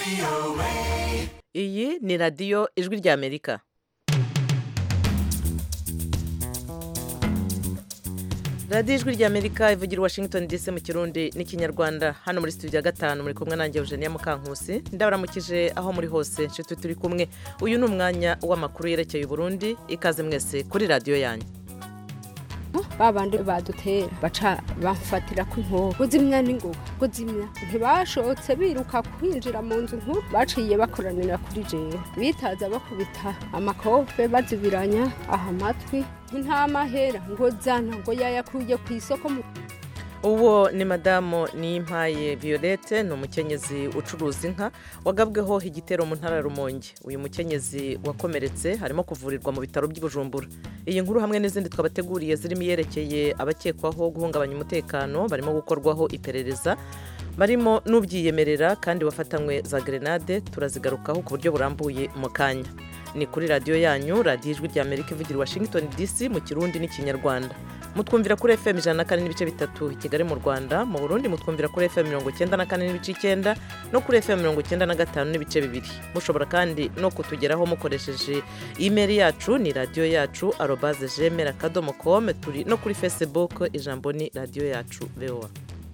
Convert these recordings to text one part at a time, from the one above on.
iyi ni radiyo ijwi ry'amerika radiyo ijwi ry'amerika ivugira i washington dc mu kirundi n'ikinyarwanda hano muri studio ya gatanu muri kumwe nanjye eugenia mukankusi ndabaramukije aho muri hose nshuti turi kumwe uyu ni umwanya w'amakuru yerekeye uburundi ikaze mwese kuri radiyo yanyu babandi badutera baca bamfatira ku nkoko kuzimya n'ingoga kuzimya ntibashotse biruka kwinjira mu nzu nkuru baciye bakoranira kuri jewe bitaza bakubita amakofe bazibiranya aha amatwi ntamahera ngo zana ngo yayakuye ku isoko mu uwo ni madamu niyimpaye violette ni umukenyezi ucuruza inka wagabweho igitero mu ntara ya rumonge uyu mukenyezi wakomeretse harimo kuvurirwa mu bitaro by'ibujumbura iyi nkuru hamwe n'izindi twabateguriye zirimo iyerekeye abakekwaho guhungabanya umutekano barimo gukorwaho iperereza barimo n'ubyiyemerera kandi wafatanywe za gerenade turazigarukaho ku buryo burambuye mu kanya ni kuri radiyo yanyu radiyo ijwi ry'amerika ivugira i washington dc mu kirundi n'ikinyarwanda mutwumvira kuri fm ijana na kane n'ibice bitatu i kigali mu rwanda mu burundi mutwumvira kuri fm mirongo icyenda na kane n'ibice icyenda no kuri fm mirongo icyenda na gatanu n'ibice bibiri mushobora kandi no kutugeraho mukoresheje imeri yacu ni radiyo yacu arobaze jemera akadomo kome turi no kuri facebook ijambo ni radiyo yacu voa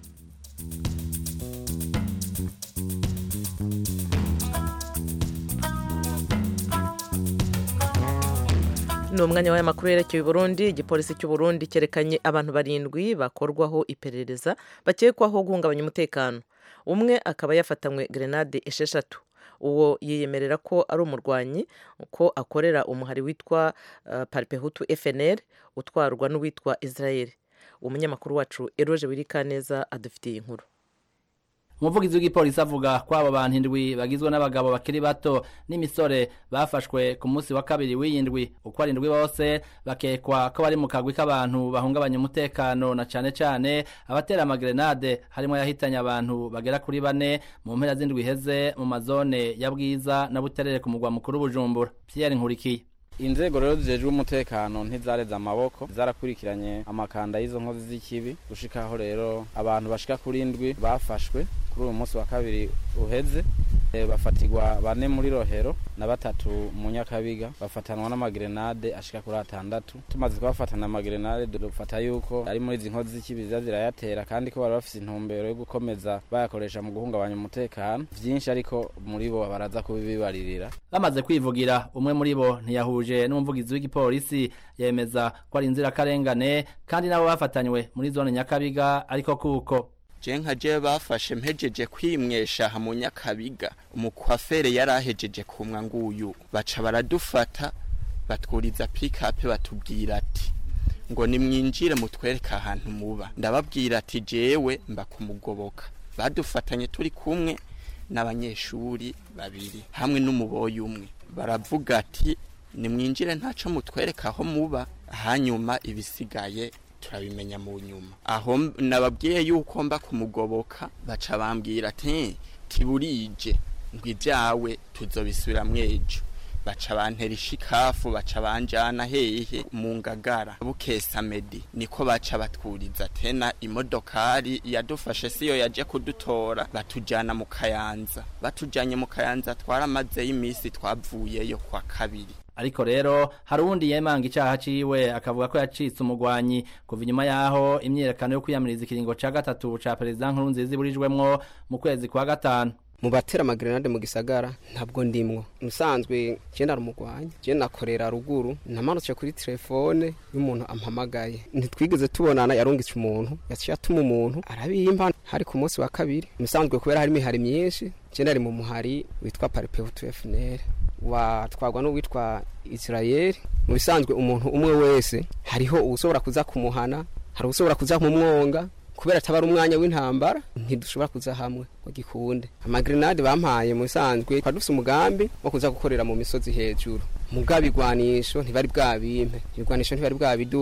ni umwanya w'amakuru yerekeye Burundi igipolisi cy'u Burundi cyerekanye abantu barindwi bakorwaho iperereza bakekwaho guhungabanya umutekano umwe akaba yafatanywe gerenade esheshatu uwo yiyemerera ko ari umurwanyi ko akorera umuhari witwa paripehutu fnr utwarwa n'uwitwa israel umunyamakuru wacu eroje wirikaneza adufitiye inkuru umuvugizi w'igipolisi avuga ko abo bantu indwi bagizwe n'abagabo bakiri bato n'imisore bafashwe ku munsi wa kabiri w'iyindwi uko ari indwi bose bakekwa ko bari mu kagwi k'abantu bahungabanya umutekano na cane cane abatera amagerenade harimo yahitanye abantu bagera kuri bane mu mpera z'indwi iheze mu mazone ya bwiza na buterere ku mugwa mukuru bujumbura pierre nkurikiye inzego rero zijejwe umutekano ntizareze amaboko zarakurikiranye amakanda y'izo nkozi z'ikibi gushikaho rero abantu bashika kuri indwi bafashwe kuri uyu munsi wa kabiri uheze bafatirwa bane muri rohero na batatu mu nyakabiga bafatanwa n'amagerenade ashika kuri atandatu tumaze kubafatana amagerenade dufata yuko ari muri izi nkozi z'ikibi ziza zirayatera kandi ko bari bafise intumbero yo gukomeza bayakoresha mu guhungabanya umutekano vyinshi ariko muri bo baraza kubibibaririra bamaze kwivugira umwe muri bo ntiyahuje n'umuvugizi w'igipolisi yemeza ko ari inzirakarengane kandi nabo bafatanywe muri zone nyakabiga ariko kuko je nka je bafashe mpejeje kwimwesha aha mu nyakabiga umukwafere yari ahejeje kumwa nguyu baca baradufata batwuriza pikape batubwira ati ngo nimwinjire mutwereke ahantu muba ndababwira ati jewe mba kumugoboka badufatanye turi kumwe n'abanyeshuri babiri hamwe n'umuboyi umwe baravuga ati nimwinjire ntaco mutwereka aho muba hanyuma ibisigaye turabimenya mu nyuma aho nababwiye yuko mba kumugoboka baca bambwira ati tiburije ngo ibyawe tuzobisubira mwejo baca bantera ishikafu baca banjana hehe mu ngagara bukesa medi niko baca batwuriza tena imodokari yadufashe siyo yaje kudutora batujana mu kayanza batujanye mu kayanza twaramazeyo iminsi twavuyeyo kwa kabiri ariko rero hari uwundi yemanga icaha ciwe akavuga ko yacitse umugwanyi kuva inyuma yaho imyiyerekano yo kwiyamiriza ikiringo ca gatatu ca perezida nkurunziza iburijwemwo mu kwezi kwa gatanu mu batera amagerenade mu gisagara ntabwo ndimwo musanzwe je narumugwanya je nakorera ruguru namanutse kuri telefone y'umuntu ampamagaye ntitwigeze tubonana yarungitse umuntu yaciye atuma umuntu arabimpa hari ku munsi wa kabiri musanzwe kubera hari imihari myinshi je nari mu muhari witwa paripehutu fnr watwagwa n'uwitwa israel mu bisanzwe umuntu umwe wese hariho uwushobora kuza kumuhana hari uwushobora kuza mu mwonga kubera atabara umwanya w'intambara ntidushobora kuza hamwe ngo gikunde amagerenade bampaye mu bisanzwe twari dufite umugambi wo kuza gukorera mu misozi hejuru mugabo igwanisho ntibari bwabimpe ibigwanisho ntibari bwabiduhe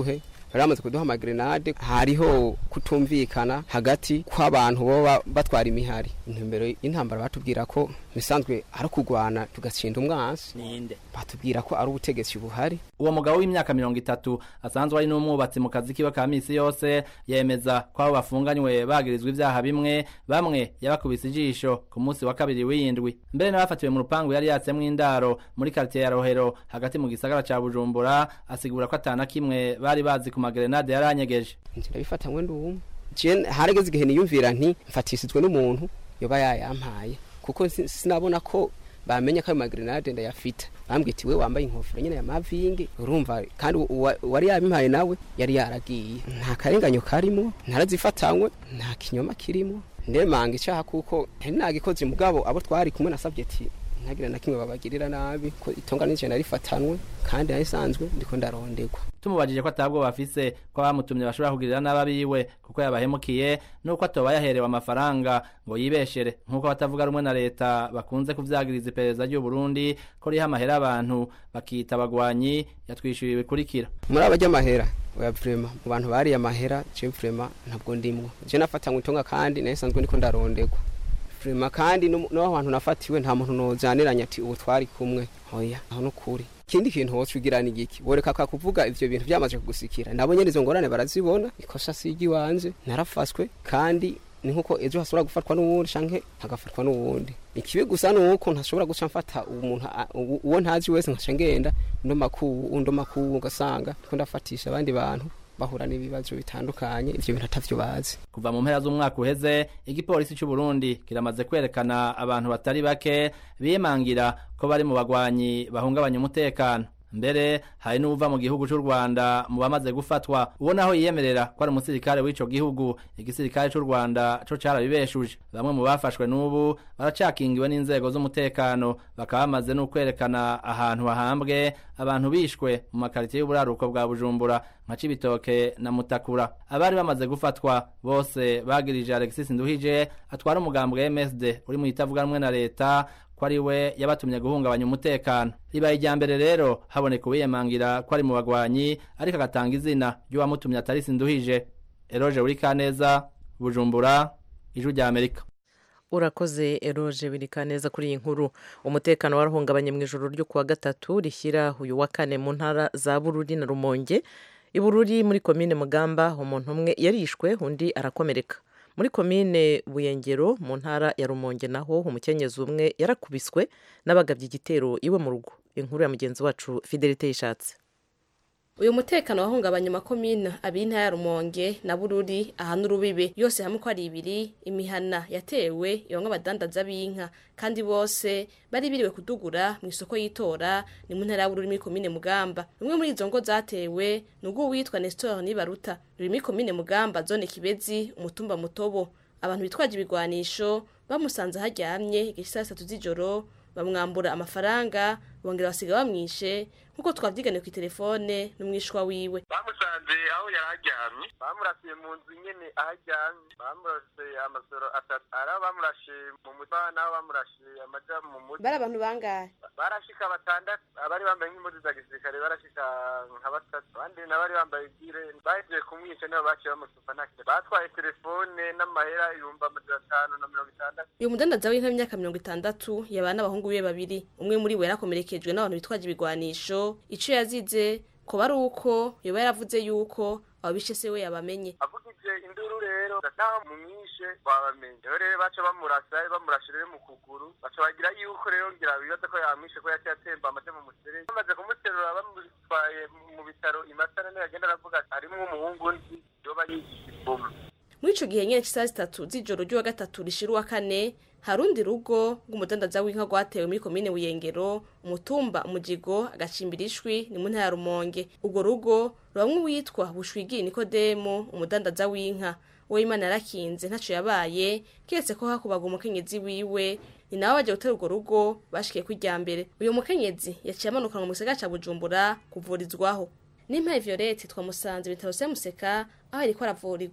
bari bamaze kuduha amagrenade hariho kutumvikana hagati kw'abantu boba batwara imihari intumbero y'intambara batubwira ko bisanzwe ari ukugwana tugatsinda umwansi ninde batubwira ko ari ubutegetsi buhari uwo mugabo w'imyaka mirongo itatu asanzwe ari n'umwubatsi mu kazi kiwe ka misi yose yemeza ko abo bafunganywe bagirizwa ivyaha bimwe bamwe yabakubise ijisho ku munsi wa kabiri w'iyindwi mbere n'abafatiwe mu rupangu yari yatsemwo indaro muri karitiye ya rohero hagati mu gisagara ca bujumbura asigura ko atana kimwe bari bazi ku magrenade yari anyegeje nzira bifatanywe n'umwe je harageze igihe niyumvira nti mfatisizwe n'umuntu yoba yayampaye kuko si- sinabona ko bamenye ko ayo magrenade ndayafite bambwiye ati we wambaye inkofero nyene ya mavingi urumva kandi uwa- uwari yabimpaye nawe yari yaragiye nta karenganyo karimo ntarazifatanywe nta kinyoma kirimo ndemanga icaha kuko ntari nagikoze mugabo abo twari kumwe nasabye ati ntagire na kimwe babagirira nabi ko itonga nije narifatanwe kandi narisanzwe ndiko ndarondegwa tumubajije ko atabwo bafise ko abamutumye bashobora kugirira n'ababiwe kuko yabahemukiye nuko atoba yaherewe amafaranga ngo yibeshere nk'uko abatavuga rumwe na leta bakunze kuvyagiriza iperereza ry'u Burundi ko riha amahera abantu bakita abagwanyi yatwishyuye bikurikira muri aba ry'amahera oya vrema mu bantu bariye amahera je vrema ntabwo ndimwo je nafatanywe itonga kandi nayo sanzwe ndiko ndarondegwa vrema kandi no no hantu nafatiwe nta muntu nozaniranya ati ubu twari kumwe oya aho nukuri ikindi kintu wocugirana igiki woreka ka kuvuga ivyo bintu byamaze kugusikira nabo nyene izo ngorane barazibona ikosa sigi wanje narafaswe kandi ni nkuko ejo hashobora gufatwa n'uwundi canke hagafatwa n'uwundi ikibi gusa nuko ntashobora guca mfata umuntu a- uwo uwo ntazi wese nkaca ngenda ndo makuu undo makuu ugasanga ndiko ndafatisha abandi bantu bahura n'ibibazo bitandukanye ivyo bintu atavyo bazi kuva mu mpera z'umwaka uheze igipolisi cy'u Burundi kiramaze kwerekana abantu batari bake bimangira ko bari mu bagwanyi bahungabanya umutekano mbere hari n'uva mu gihugu cy'u Rwanda mu bamaze gufatwa uwo naho yiyemerera ko ari umusirikare w'ico gihugu igisirikare cy'u Rwanda co carabibeshuje bamwe mu bafashwe n'ubu baracakingiwe n'inzego z'umutekano bakaba bamaze no kwerekana ahantu hahambwe abantu bishwe mu makaritiye y'uburaruko bwa Bujumbura nka Cibitoke na Mutakura abari bamaze gufatwa bose bagirije Alexis Nduhije atwara umugambwe MSD uri mu itavuga rumwe na leta ko ari we yabatumye guhungabanya umutekano ribaye irya mbere rero haboneka uwiyemangira ko ari mu bagwanyi ariko agatanga izina ry'uwamutumye atari Sinduhije Eroge Urikaneza Bujumbura Ijwi rya Amerika urakoze eroje birika neza kuri iyi nkuru umutekano warahungabanye mu ijoro ryo kuwa gatatu rishyira uyu wa kane mu ntara za bururi na rumonge i bururi muri komine mugamba umuntu umwe yarishwe undi arakomereka muri komine buyengero mu ntara ya rumonge naho umukenyezi umwe yarakubiswe n'abagabye igitero iwe mu rugo inkuru ya mugenzi wacu fidelite yishatse uyu mutekano wahungabanya amakomine abiri intara ya rumonge na bururi ahana urubibe yose hamwe ko ari ibiri imihana yatewe ibamwe abadandaza b'inka kandi bose bari biriwe kudugura mu isoko y'itora ni mu ntara ya bururi muri komine mugamba rumwe muri izo ngo zatewe ni ubw'uwitwa nestor nibaruta ruri muri komine mugamba zone kibezi umutumba mutobo abantu bitwaje ibigwanisho bamusanze aharyamye igihe saa sitatu z'ijoro bamwambura amafaranga bongera basiga bamwishe nk'uko twavyiganiye ku telefone n'umwishwa wiwe bamusanze aho yari aryamye bamurasiye mu nzu nyene aho aryamye bamurase amasoro atatu ari abo bamurashe mu mutwe n'abo bamurashe amaja mu mutwe bari abantu bangahe barashika batandatu abari bambaye nk'impuzu za gisirikare barashika nka batatu abandi nabari bambaye gire bahejeje kumwica nibo baciye bamusupa nta kintu batwaye telefone n'amahera ibihumbi amajana atanu na mirongo itandatu uyu mudandaza w'inka w'imyaka mirongo itandatu yabana n'abahungu biwe babiri umwe muri bo yarakomerekejwe n'abantu bitwaje ibigwanisho ico yazize ko bari uko yoba yaravuze yuko ababishe se we yabamenye avugije induru rero naho mumwishe wabamenye rero rero baca bamurasa bamurashe rero mu kuguru baca bagira yuko rero ngira bibaza ko yamwishe ko yaciye atemba amaze mu muserege bamaze kumuterura bamutwaye mu bitaro imasana niyo yagenda aravuga ati harimwo umuhungu nzi yoba yigisha ibomu muri ico gihe nyene c'isaha zitatu z'ijoro ry'uwa gatatu rishira uwa kane harundi rugo rw'umudandaza w'inka rwatewe muri komine buyengero umutumba umujigo agacimbira ishwi ni mu ntara ya rumonge urwo rugo rubamwe uwitwa bushwigi nikodemu umudandaza w'inka uwo imana yarakinze ntaco yabaye kiretse ko hakubaga umukenyezi wiwe ni nawe baje gutera urwo rugo bashikiye ko irya mbere uyu mukenyezi yaciye amanukanwa mu gisagara ca bujumbura kuvurizwaho n'impaye violette twamusanze ibitaro vya museka aho yariko aravurirwa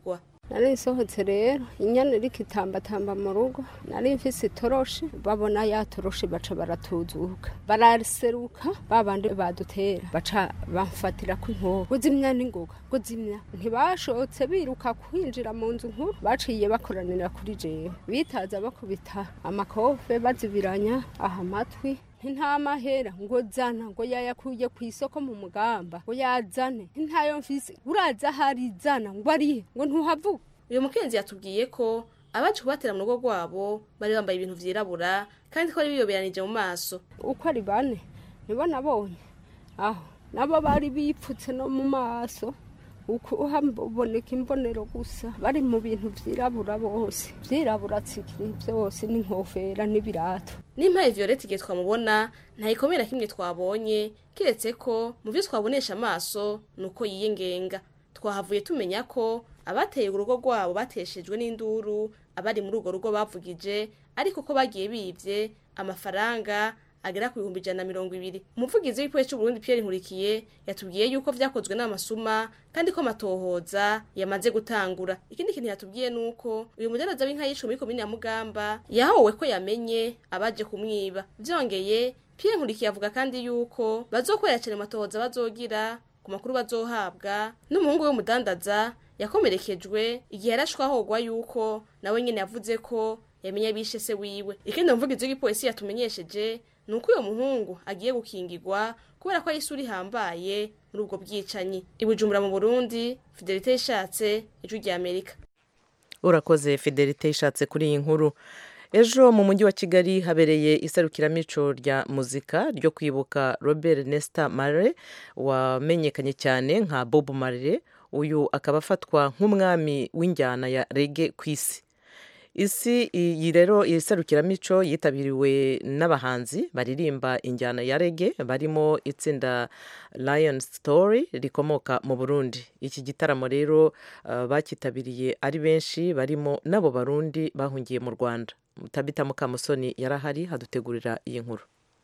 nari nsohotse rero inyana iriko itambatamba mu rugo nari mfise itoroshi babona ya toroshi baca baratuzuka baraseruka babandi badutera baca bamfatira ku inkoho kuzimya n'ingoga kuzimya ntibashotse biruka kwinjira mu nzu nkuru baciye bakoranira kuri jewe bitaza bakubita amakofe bazibiranya aha amatwi nta mahera ngo zana ngo yayakuye ku isoko mu mugamba ngo yazane ntayo mfise uraza hari zana ngo arihe ngo ntuhavuga uyu mukenzi yatubwiye ko abaje kubatera mu rugo rwabo bari bambaye ibintu vyirabura kandi ko ari biyoberanije mu maso uko ari bane nibo nabonye aho nabo bari bipfutse no mu maso uko haboneka imbonero gusa bari mu bintu vyirabura bose vyirabura tsikiri vyose n'inkofera n'ibirato n'impaye violette igihe twamubona ntayikomeye na kimwe twabonye kiretse ko mu vyo twabonesha amaso ni uko yiyengenga twahavuye tumenya ko abateye urugo rwabo bateshejwe n'induru abari muri urwo rugo bavugije ariko ko bagiye bivye amafaranga agera ku bihumbi ijana na mirongo ibiri umuvugizi w'igipolisi c'uburundi pierre nkurikiye yatubwiye yuko vyakozwe n'amasuma kandi ko amatohoza yamaze gutangura ikindi kintu yatubwiye nuko uyu mudaraza w'inka yishe muri komine ya mugamba yahowe ko yamenye abaje kumwiba vyongeye pierre nkurikiye avuga kandi yuko bazokorera cane amatohoza bazogira ku makuru bazohabwa n'umuhungu w'umudandaza yakomerekejwe igihe yarashwahogwa yuko nawe nyene yavuze ko yamenye bishe se wiwe ikindi umuvugizi w'igipolisi yatumenyesheje ni uko uyo muhungu agiye gukingirwa kubera ko ari isura ihambaye muri ubwo bwicanyi ibujumbura mu burundi fidelite yishatse ijwi rya amerika urakoze fidelite ishatse kuri iyi nkuru ejo mu mujyi wa kigali habereye iserukiramico rya muzika ryo kwibuka robert nesta mare wamenyekanye cyane nka bob mare uyu akaba afatwa nk'umwami w'injyana ya rege ku isi isi iyi rero iri serukiramico yitabiriwe n'abahanzi baririmba injyana ya rege barimo itsinda lion story rikomoka mu burundi iki gitaramo rero uh, bakitabiriye ari benshi barimo n'abo barundi bahungiye mu rwanda tabita mukamusoni yarahari hadutegurira iyi nkuru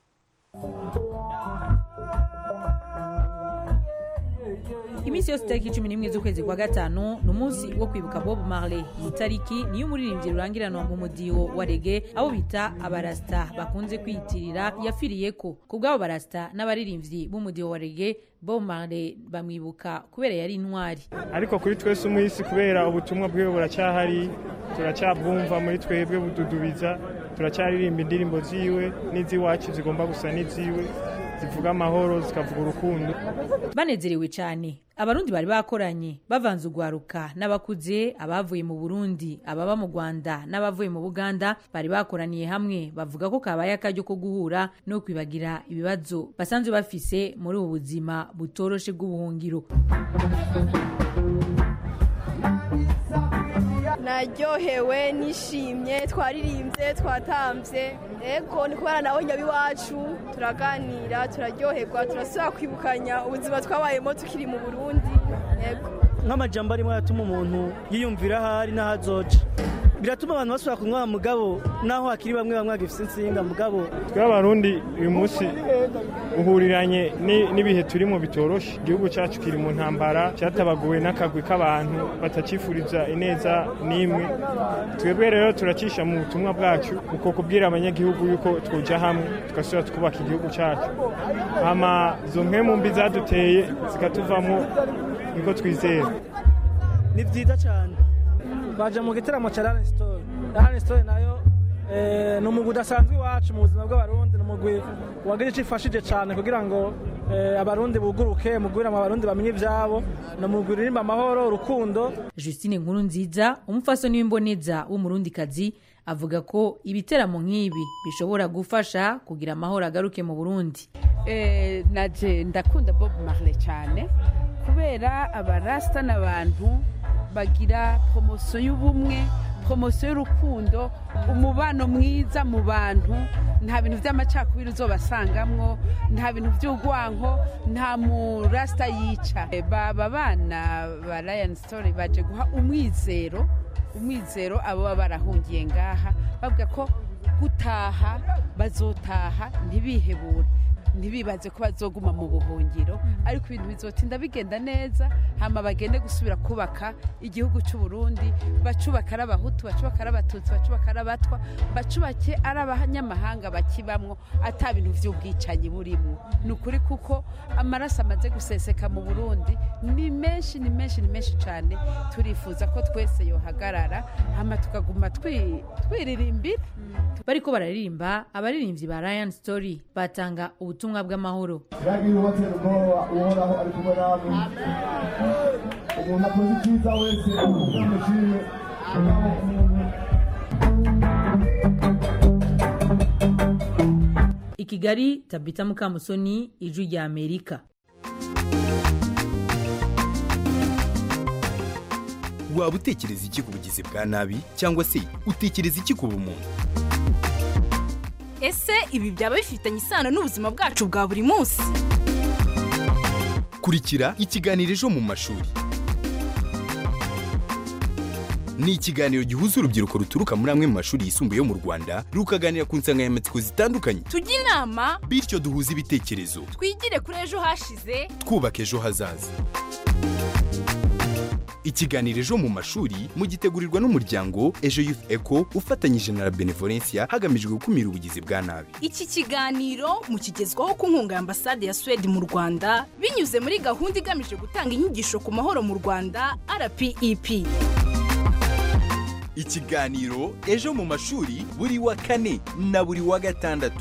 iminsi yose itariki cumi n'imwe z'ukwezi kwa gatanu ni umunsi wo kwibuka bob marley iyi tariki niyo umuririmbyi rurangiranwa mu mudiho wa rege abo bita abarasita bakunze kwiyitirira yafiriye ko ku bw'abo barasita n'abaririmbyi b'umudiho wa rege bob marley bamwibuka kubera yari intwari ariko kuri twese umwisi kubera ubutumwa bwiwe buracyahari turacyabwumva muri twebwe bududubiza turacyaririmba indirimbo ziwe n'iz'iwacu zigomba gusa n'iziwe zivuga amahoro zikavuga urukundo banezerewe cyane abarundi bari bakoranye bavanze ugwaruka n'abakuze abavuye mu burundi ababa mu rwanda n'abavuye mu buganda bari bakoraniye hamwe bavuga ko kabaye akaryo ko guhura no kwibagira ibibazo basanzwe bafise muri ubu buzima butoroshe bw'ubuhungiro naryohewe nishimye twaririmbye twatambye ego ni kubera nawe nyabiwacu turaganira turaryoherwa turasubira kwibukanya ubuzima twabayemo tukiri mu burundi ego nk'amajambo arimo yatuma umuntu yiyumvira aho ari n'aho azoca biratuma abantu basubira kunywa mugabo naho hakiri bamwe bamwe bagifite insinga mugabo twe abarundi uyu munsi uhuriranye n'ibihe turimo bitoroshe igihugu cyacu kiri mu ntambara cyatabaguwe n'akagwi k'abantu batakifuriza ineza n'imwe twebwe rero turacisha mu butumwa bwacu uko kubwira abanyagihugu yuko twujya hamwe tugasubira twubaka igihugu cyacu hama izo mpemu mbi zaduteye zikatuvamo niko twizera ni byiza cyane baje mu gitaramo cya rani sitori rani sitori nayo ni umugwi udasanzwe iwacu mu buzima bw'abarundi ni umugwi wagira icyo ifashije cyane kugira ngo abarundi buguruke mugwira mu abarundi bamenye ibyabo ni umugwi uririmba amahoro urukundo justine nkuru nziza umufasoni w'imboneza w'umurundikazi avuga ko ibiteramo nk'ibi bishobora gufasha kugira amahoro agaruke mu burundi naje ndakunda bob marley cyane kubera abarasita n'abantu bagira poromosiyo y'ubumwe poromosiyo y'urukundo umubano mwiza mu bantu nta bintu by'amacakubiri uzobasangamwo nta bintu by'urwanko nta murasita yica baba bana ba rayani sitori baje guha umwizero umwizero abo baba barahungiye ngaha bavuga ko gutaha bazotaha ntibihebure ntibibaze ko bazoguma mu buhungiro ariko ibintu bizotinda bigenda neza hama bagende gusubira kubaka igihugu cy'u Burundi bacubaka ari abahutu bacubaka ari abatutsi bacubaka ari abatwa bacubake ari abanyamahanga bakibamwo ata bintu vy'ubwicanyi burimo ni ukuri kuko amaraso amaze guseseka mu burundi ni menshi ni menshi ni menshi cyane turifuza ko twese yohagarara hama tukaguma twi- twiririmbira bariko bararirimba abaririmbyi ba Ryan Story batanga ubutumwa bw'amahoro iragira ubatera ubwoba uhoraho ari kumwe namwe umuntu akoze icyiza wese umushime mugabo umuntu i Kigali Tabita Mukamusoni ijwi rya Amerika waba utekereza iki ku bugizi bwa nabi cyangwa se utekereza iki ku bumuntu ese ibi byaba bifitanye isano n'ubuzima bwacu bwa buri munsi kurikira ikiganiro ejo mu mashuri ni ikiganiro gihuza urubyiruko ruturuka muri amwe mu mashuri yisumbuye yo mu rwanda rukaganira ku nsanganyamatsiko zitandukanye tujye inama bityo duhuze ibitekerezo twigire kuri ejo hashize twubaka ejo hazaza ikiganiro ejo mu mashuri mugitegurirwa n'umuryango ejo youth eco ufatanyije na la benevolencia hagamijwe gukumira ubugizi bwa nabi iki kiganiro mukigezwaho ku nkunga ya ambasade ya suwede mu rwanda binyuze muri gahunda igamije gutanga inyigisho ku mahoro mu rwanda rpep ikiganiro ejo mu mashuri buri wa kane na buri wa gatandatu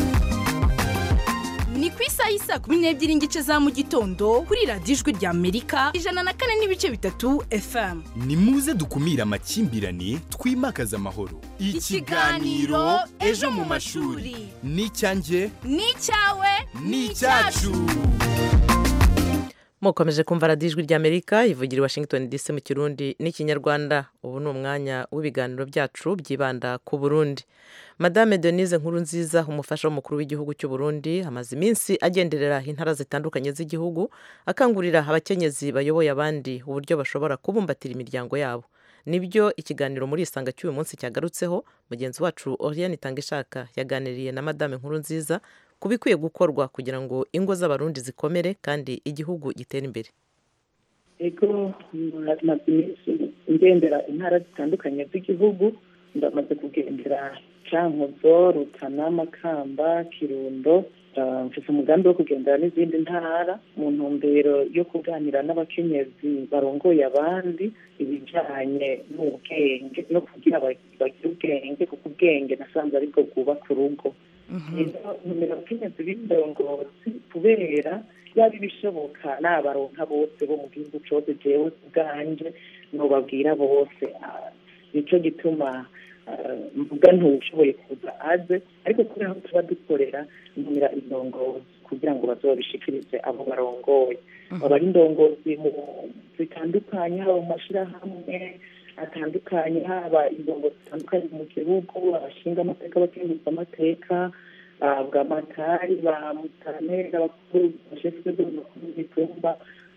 ni ku isaha y'isa kumi n'ebyiri n'igice za mu gitondo kuri radiyo ijwi rya amerika ijana na kane n'ibice bitatu fm ni muze dukumire amakimbirane twimakaze amahoro Ikiganiro Ejo mu mashuri. ni icyanjye ni icyawe ni icyacu mukomeje kumva radiyo ijwi ry'amerika ivugira i washington dc mu kirundi n'ikinyarwanda ubu ni umwanya w'ibiganiro byacu byibanda ku burundi madame denise nkuru nziza umufasha w'umukuru w'igihugu cy'u burundi amaze iminsi agenderera intara zitandukanye z'igihugu akangurira abakenyezi bayoboye abandi uburyo bashobora kubumbatira imiryango yabo nibyo ikiganiro muri isanga cy'uyu munsi cyagarutseho mugenzi wacu oriane itangishaka yaganiriye na madame nkuru nziza ku bikwiye gukorwa kugira ngo ingo z'abarundi zikomere kandi igihugu gitere imbere ego maze iminsi ngendera intara zitandukanye z'igihugu ndamaze kugendera cankuzo rutana makamba kirundo Ah, mfise umugambi wo kugendera n'izindi ntara mu ntumbero yo kuganira n'abakenyezi barongoye abandi ibijanye n'ubwenge no kugira ba- bagire ubwenge kuko ubwenge nasanze aribwo bwubaka urugo rero ntumira abakenyezi b'indongozi kubera yaba ibishoboka n'abaronka bose bo mu gihugu cose jewe ubwanje nobabwira bose Ah, nico gituma ah, mvuga ntuwushoboye kuza aze ariko kubera aho tuba dukorera ntumira indongozi kugira ngo bazobishikirize abo barongoye baba ari indongozi mu zitandukanye haba mu mashirahamwe atandukanye haba indongozi zitandukanye mu gihugu abashinga amateka abakenguza amateka bwamatari ba mutanera abakuru bashinzwe bakuru b'itumba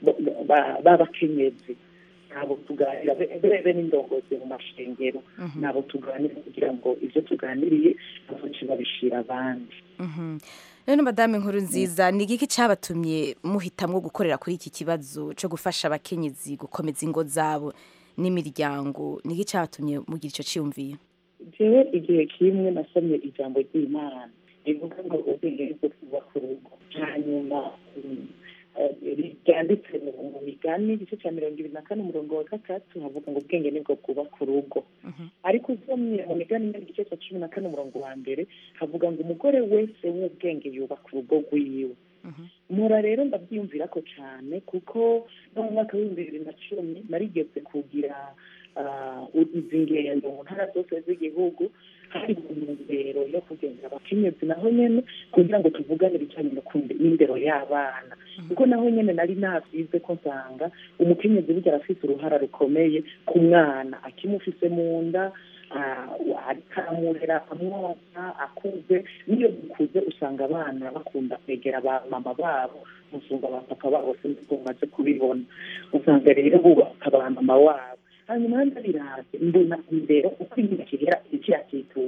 b'abakenyezi ntabwo tuganira bebe n'indongozi mu mashengero ntabwo tuganira kugira ngo ibyo tuganiriye bazoce babishira abandi rero madame nkuru nziza ni igiki cyabatumye muhitamwo gukorera kuri iki kibazo cyo gufasha abakenyezi gukomeza ingo zabo n'imiryango ni iki cyabatumye mugira icyo cyiyumviye jewe igihe kimwe nasomye ijambo ry'imana rivuga ngo ubwenge bwo kubaka urugo hanyuma mm, eh, ryanditse mu- mu migani igice cya mirongo ibiri na kane umurongo wa gatatu havuga ngo ubwenge nibwo bwubaka urugo ariko usomye mu migani nyine igice cya cumi na kane umurongo wa mbere havuga ngo umugore wese w'ubwenge yubaka urugo rwiwe mpora rero ndabyiyumvira ko cyane kuko no mu mwaka w'ibihumbi bibiri na cumi narigeze kugira ah, izi ngendo mu ntara zose z'igihugu hari mu ntumbero yo kugendera abakenyezi naho nyene kugira ngo tuvugane ibijanye no kumbe- n'indero y'abana kuko naho nyene nari navyize ko nsanga umukenyezi burya arafise uruhara rukomeye ku mwana akimufise mu nda ah, ariko aramurera amwosa akuze niyo dukuze usanga abana bakunda kwegera ba mama babo musumba ba papa babo sinzi ko mumaze kubibona usanga rero bubaka ba mama wabo hanyuma ndabiraze mbona imbere uko imyaka igera ikiyakituka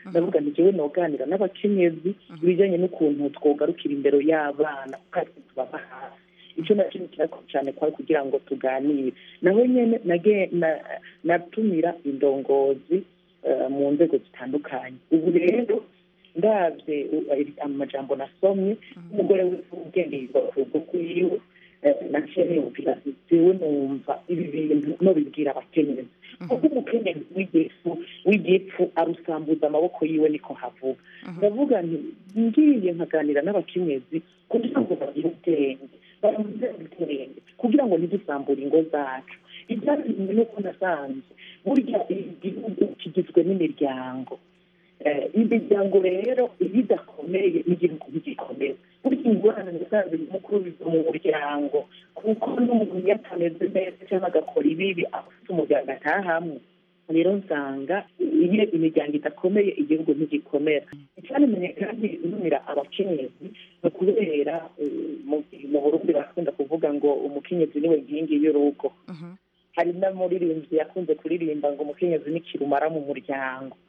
ndavuga nti jewe noganira n'abakenyezi ibijyanye n'ukuntu twogarukira imbere y'abana kandi tubaba hafi icyo nacyo ni kirako cyane kwari kugira ngo tuganire naho nyene nage- na- natumira indongozi eh, mu nzego zitandukanye ubu rero ndabye u- iri- amajambo nasomye umugore w'ubwenge yiva ku rugo rwiwe eh, naciye niyumvira nti jewe numva ibi bintu nobibwira abakenyezi kuko umukenyezi w'igifu w'igipfu arusambuza amaboko yiwe niko havuga ndavuga nti ngiye nkaganira n'abakenyezi kugira ngo bagire ubwenge baramuze ubwenge kugira ngo ntidusambure ingo zacu ibyatumye nuko nasanze burya igihugu kigizwe n'imiryango Eh, imiryango rero iyo idakomeye n'igihugu ntigikomeye burya ingorane nasanze mukuru biva mu muryango kuko n'umuntu iyo atameze neza cyangwa agakora ibibi afite umuryango atahamwe rero nsanga iyo imiryango idakomeye igihugu ntigikomera icyanamenye kandi numira abakenyezi ni ukubera eh, mu- mu burundi barakunda kuvuga ngo umukenyezi niwe nkingi y'urugo hari n'umuririmbyi yakunze kuririmba ngo umukenyezi ni kirumara mu muryango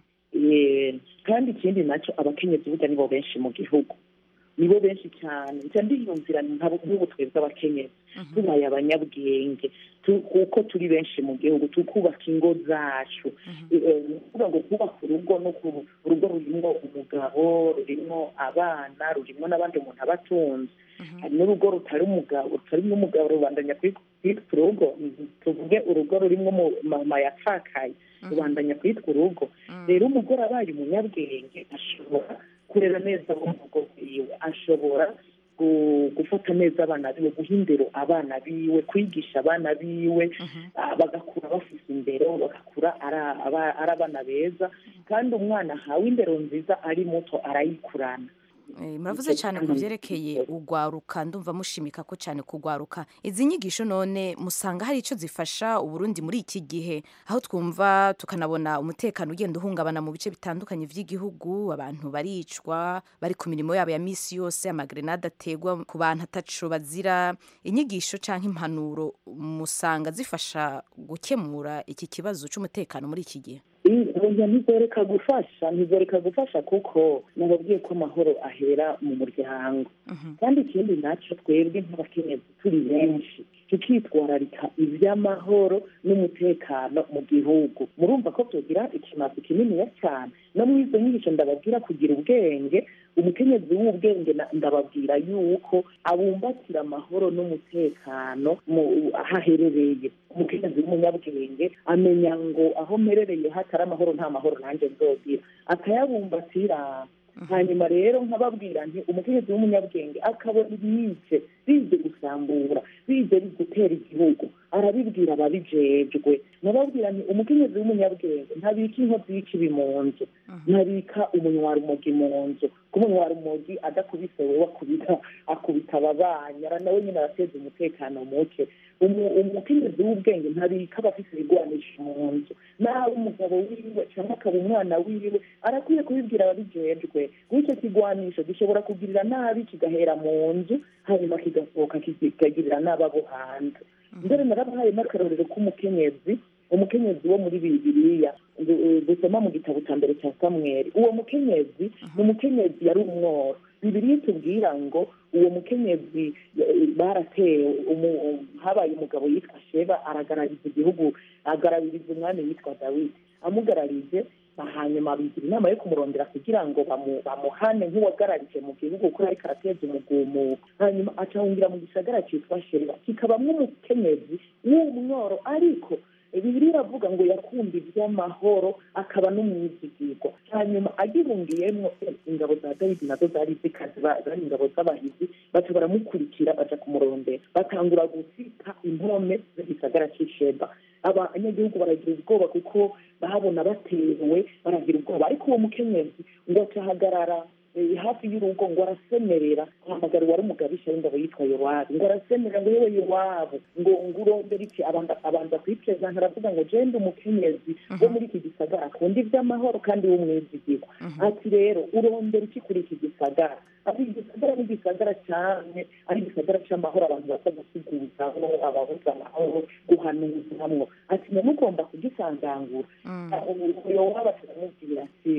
Eh, kandi ikindi nacyo abakenyezi burya nibo benshi mu gihugu nibo benshi cyane nca ndiyumvira nkabo nk'ubu twebwe abakenyezi tubaye abanyabwenge tu- kuko turi benshi mu gihugu tukubaka ingo zacu Eh, ni ukuvuga ngo kubaka urugo no ku- urugo rurimo umugabo rurimo abana rurimo n'abandi umuntu aba atunze hari n'urugo rutari umugabo rutarimo umugabo rubandanya kwitwa kwitwa urugo tuvuge urugo rurimo umu- mama yapfakaye rubandanya kwitwa urugo rero umugore abaye umunyabwenge ashobora kurera neza abo mu rugo rwiwe ashobora gu- gufata neza abana biwe guha indero abana biwe kwigisha abana biwe ah, bagakura bafite indero bagakura ari- aba- ari abana beza kandi umwana ahawe indero nziza ari muto arayikurana Eh, muravuze cyane ku byerekeye ugwaruka ndumva mushimika ko cyane kugwaruka izi nyigisho none musanga hari icyo zifasha uburundi muri iki gihe aho twumva tukanabona umutekano ugenda uhungabana mu bice bitandukanye by'igihugu abantu baricwa bari ku mirimo yabo ya misi yose amagrenade ategwa ku bantu ataco bazira inyigisho cyangwa impanuro musanga zifasha gukemura iki kibazo cy'umutekano muri iki gihe oya ntizoreka gufasha ntizoreka gufasha kuko nababwiye ko amahoro ahera mu muryango kandi ikindi nacyo twebwe nk'abakenyezi turi benshi tukitwararika iby'amahoro n'umutekano mu gihugu murumva ko tugira ikimazi kininiya cyane no muri izo nyigisho ndababwira kugira ubwenge umukenyezi w'ubwenge na- ndababwira yuko abumbatira amahoro n'umutekano mu- aho aherereye umukenyezi w'umunyabwenge amenya ngo aho mperereye hatari amahoro nta mahoro nanjye nzogira akayabumbatira hanyuma rero nkababwira nti umukenyezi w'umunyabwenge akabona ibice bize gusambura bize gutera igihugu arabibwira ababijejwe nkababwira nti umukenyezi w'umunyabwenge ntabika inkozi y'ikibi mu nzu ntabika umunywarumogi mu nzu ko umunywarumogi adakubise wewe akubita akubita ababanyi ara nawe nyine arateza umutekano muke Umu- umukenyezi w'ubwenge ntabika abafise ibigwanisho mu nzu nawe umugabo wiwe cyangwa akaba umwana wiwe arakwiye kubibwira ababijejwe w'icyo kigwanisho gishobora kugirira nabi kigahera mu nzu hanyuma kigasohoka kikagirira nabi abo hanze mbere narabahaye n'akarorero k'umukenyezi umukenyezi wo muri bibiliya du- dusoma mu gitabo cya mbere cya samweli uwo mukenyezi ni umukenyezi yari umworo bibiliya itubwira ngo uwo mukenyezi eh, baratewe umu- habaye umugabo yitwa sheba aragarariza igihugu agaraririza umwami yitwa dawidi amugararije hanyuma bigira inama yo kumurondera kugira ngo bamu- bamuhane nk'uwagararije mu gihugu kuko ariko arateza umugumuko hanyuma acahungira mu gisagara cyitwa sheba kikabamwo umukenyezi w'umworo ariko bibiri iravuga ngo yakunda iby'amahoro akaba n'umwizigirwa hanyuma agihungiyemo eh, ingabo za dawidi nazo zari zikazi ba- zari ingabo z'abahizi baca baramukurikira baja kumurondera batangura gusika impome z'igisagara cy'isheba abanyagihugu baragira ubwoba kuko bahabona batewe baragira ubwoba ariko uwo mukenyezi ngo acahagarara eh, hafi y'urugo ngo arasemerera ahamagara uwari umugabisha w'ingabo yitwa yowabu ngo arasemerera ngo yewe yowabu ngo ngo urondera iki abanza abanza kwiprezanta aravuga ngo jende umukenyezi wo muri iki gisagara akunda iby'amahoro kandi w'umwizigirwa ati rero urondera iki kuri iki gisagara ati igisagara ni igisagara cyane ari igisagara cy'amahoro abantu baza gusiguzamo ababuza amahoro guhanuzamwo ati none ugomba kugisangangura yowabu turamubwira ati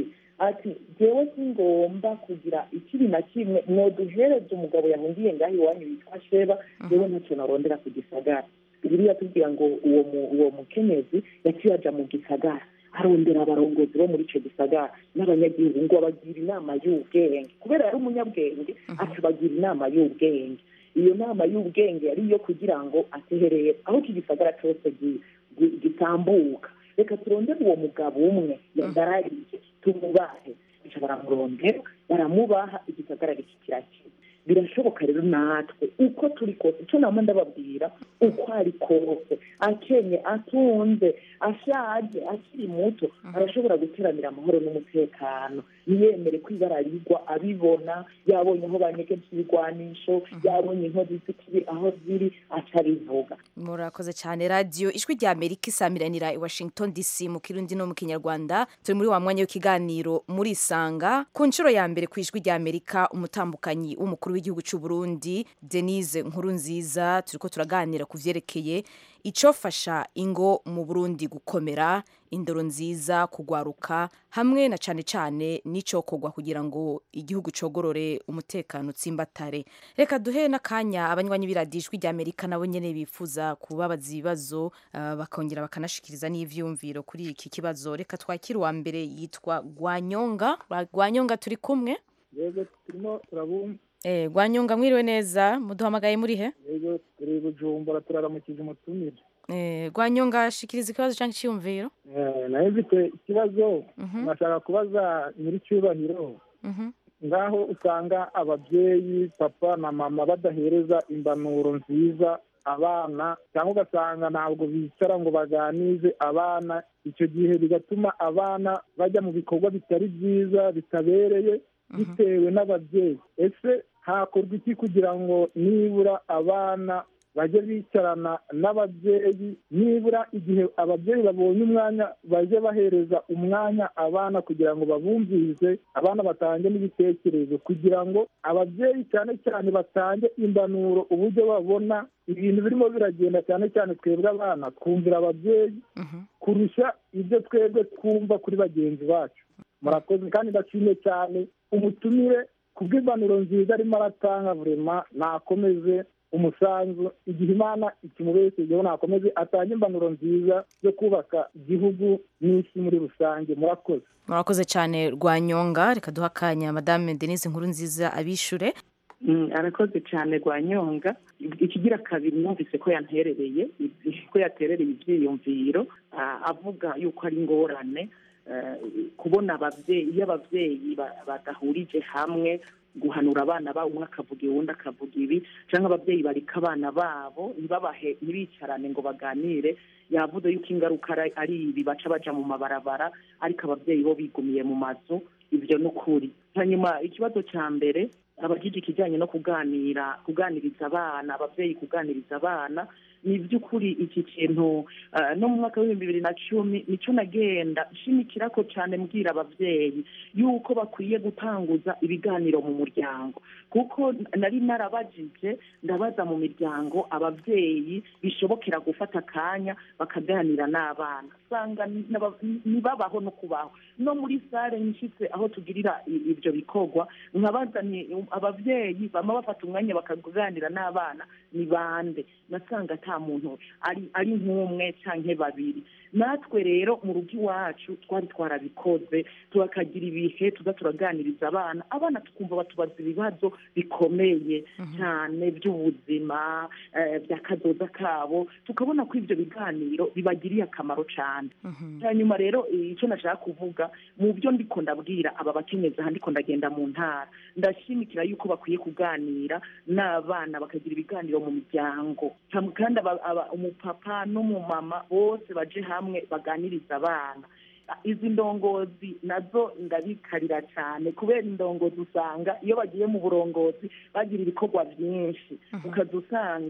ati jewe singomba kugira ikibi na kimwe mwoduhereze umugabo yahungiye ngaho iwanyu witwa sheba jewe ntacyo narondera ku gisagara bibiliya tubwira ngo uwo mu- uwo mukenyezi yaciye aja mu gisagara arondera abarongozi bo muri ico gisagara n'abanyagihugu ngo abagira inama y'ubwenge kubera yari umunyabwenge akabagira inama y'ubwenge iyo nama y'ubwenge yari iyo kugira ngo ateherere aho iki gisagara cyose gi- gi- gitambuka reka turondere uwo mugabo umwe yadarariye tumubahe Baca baramurondera baramubaha igisagara kirakira birashoboka rero natwe uko turi kose icyo nama ndababwira uko ari kose akenye atunze ashaje akiri muto arashobora guteranira amahoro n'umutekano ntiyemere ko ibara rigwa abibona yabonye aho banyegeje ibigwanisho yabonye inkozi z'ikibi aho ziri aca abivuga murakoze cyane radiyo ijwi rya amerika isamiranira i washington dc mu kirundi no mu kinyarwanda turi muri wa mwanya w'ikiganiro muri isanga ku nshuro ya mbere ku ijwi rya amerika umutambukanyi w'umukuru w'igihugu cy'u burundi denise nkuru nziza turiko turaganira ku vyerekeye icofasha ingo mu burundi gukomera indoro nziza kugwaruka hamwe na cane cane n'icokorwa kugira ngo igihugu cogorore umutekano utsimbatare reka duhe n'akanya abanywanyi b'iradijwi rya amerika nabo nyene bifuza kubabaza ibibazo ah, bakongera bakanashikiriza n'ivyumviro kuri iki kibazo reka twakire uwa mbere yitwa gwanyonga gwanyonga turi kumwe yego turimo turabumva eh, gwanyonga mwiriwe neza muduhamagaye muri he yego turi bujumbura turaramukije umutumire eh, gwanyonga shikiriza ikibazo canke iciyumviro Eh, nayo mfite ikibazo nashaka kubaza nyir'icyubahiro Mhm. ngaho usanga ababyeyi papa na mama badahereza imbanuro nziza abana cyangwa ugasanga ntabwo bicara ngo baganize abana icyo gihe bigatuma abana bajya mu bikorwa bitari byiza bitabereye bitewe n'ababyeyi ese hakorwa iki kugira ngo nibura abana bajye bicarana n'ababyeyi nibura igihe ababyeyi babonye umwanya bajye bahereza umwanya abana kugira ngo babumvirize abana batange n'ibitekerezo kugira ngo ababyeyi cyane cyane batange imbanuro uburyo babona ibintu birimo biragenda cyane cyane twebwe abana twumvira ababyeyi kurusha ibyo twebwe twumva kuri bagenzi bacu murakoze kandi ndashimye cyane umutumire kubw'imbanuro nziza arimo aratanga vurema nakomeze umusanzu igihe imana ikimubeshejeho nakomeze atange imbanuro nziza zo kubaka igihugu n'isi muri rusange murakoze murakoze cyane rwanyonga reka duha akanya madame denise nkuru nziza abishure Mm, arakoze cyane rwanyonga ikigira kabiri numvise ko yanterereye ko yaterereye ibyiyumviro ah, avuga yuko ari ingorane eh, kubona ababyeyi iyo ababyeyi ba- badahurije hamwe guhanura abana babo umwe akavuga uwundi akavuga ibi cyangwa ababyeyi barika abana babo ntibabahe ntibicarane ngo baganire yavuze yuko ingaruka ari- ari ibi baca baja mu mabarabara ariko ababyeyi bo bigumiye mu mazu ibyo ni ukuri hanyuma ikibazo cya mbere abajije ikijyanye no kuganira kuganiriza abana ababyeyi kuganiriza abana ni by'ukuri iki kintu eh, no mu mwaka w'ibihumbi bibiri na cumi nicyo nagenda nshimikira ko cyane mbwira ababyeyi yuko bakwiye gutanguza ibiganiro mu muryango kuko nari narabajije ndabaza mu miryango ababyeyi bishobokera gufata akanya bakaganira n'abana usanga n'aba- ntibabaho no kubaho no muri sare nshyitse aho tugirira i- ibyo bikorwa nkabaza ni ababyeyi bama bafata umwanya bakaganira n'abana ni bande nasanga ata muntu ari ari nk'umwe cyangwa babiri natwe rero mu rugo iwacu twari twarabikoze turakagira ibihe tuza turaganiriza abana abana tukumva batubaza ibibazo bikomeye cyane by'ubuzima eh, by'akazoza kabo tukabona ko ibyo biganiro bibagiriye akamaro cyane hanyuma rero eh, icyo nashaka kuvuga mu byo ndiko ndabwira aba bakenyezi aha ndiko ndagenda mu ntara ndashimikira yuko bakwiye kuganira n'abana bakagira ibiganiro mu miryango Ham- kandi aba- aba- umupapa n'umumama bose baje hamwe baganiriza abana izi ndongozi nazo ndabikarira cyane kubera indongozi usanga iyo bagiye mu burongozi bagira ibikorwa byinshi ukaza usanga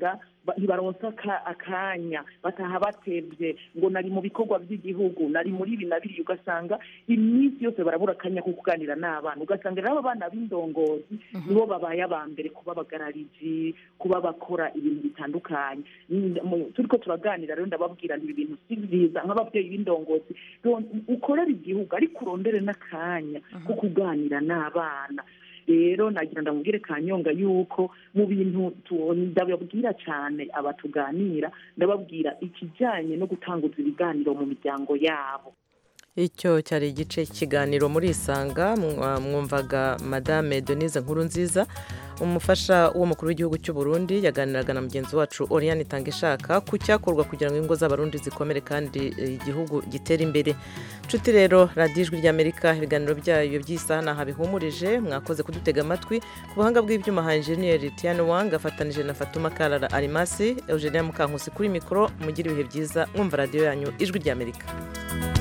ba- ntibaronsa aka- akanya bataha batevye ngo nari mu bikorwa by'igihugu nari muri ibi na biriya ugasanga iminsi yose barabura akanya ko kuganira n'abana ugasanga rero abo bana b'indongozi nibo babaye aba mbere kuba abagarariji kuba bakora ibintu bitandukanye Mm, mu- turiko turaganira rero ndababwira nti ibi bintu si byiza nk'ababyeyi b'indongozi ron- ukorere igihugu ariko urondere n'akanya ko kuganira n'abana rero nagira ndamubwire kanyonga yuko mu bintu tu- ndababwira cyane abatuganira ndababwira ikijyanye no gutanguza ibiganiro mu miryango yabo icyo cyari igice cy'ikiganiro muri isanga mwa- mwumvaga madame denise nkuru nziza umufasha w'umukuru w'igihugu cy'u Burundi yaganiraga na mugenzi wacu Oriane Tangishaka ku cyakorwa kugira ngo ingo z'abarundi zikomere kandi eh, igihugu gitere imbere nshuti rero radiyo ijwi ry'amerika ibiganiro byayo by'isaha ntaho bihumurije mwakoze kudutega amatwi ku buhanga bw'ibyuma ha enjeniyeri Tiane Wang afatanije na Fatuma Karara Arimasi Eugenia Mukankusi kuri mikoro mugire ibihe byiza mwumva radiyo yanyu ijwi ry'amerika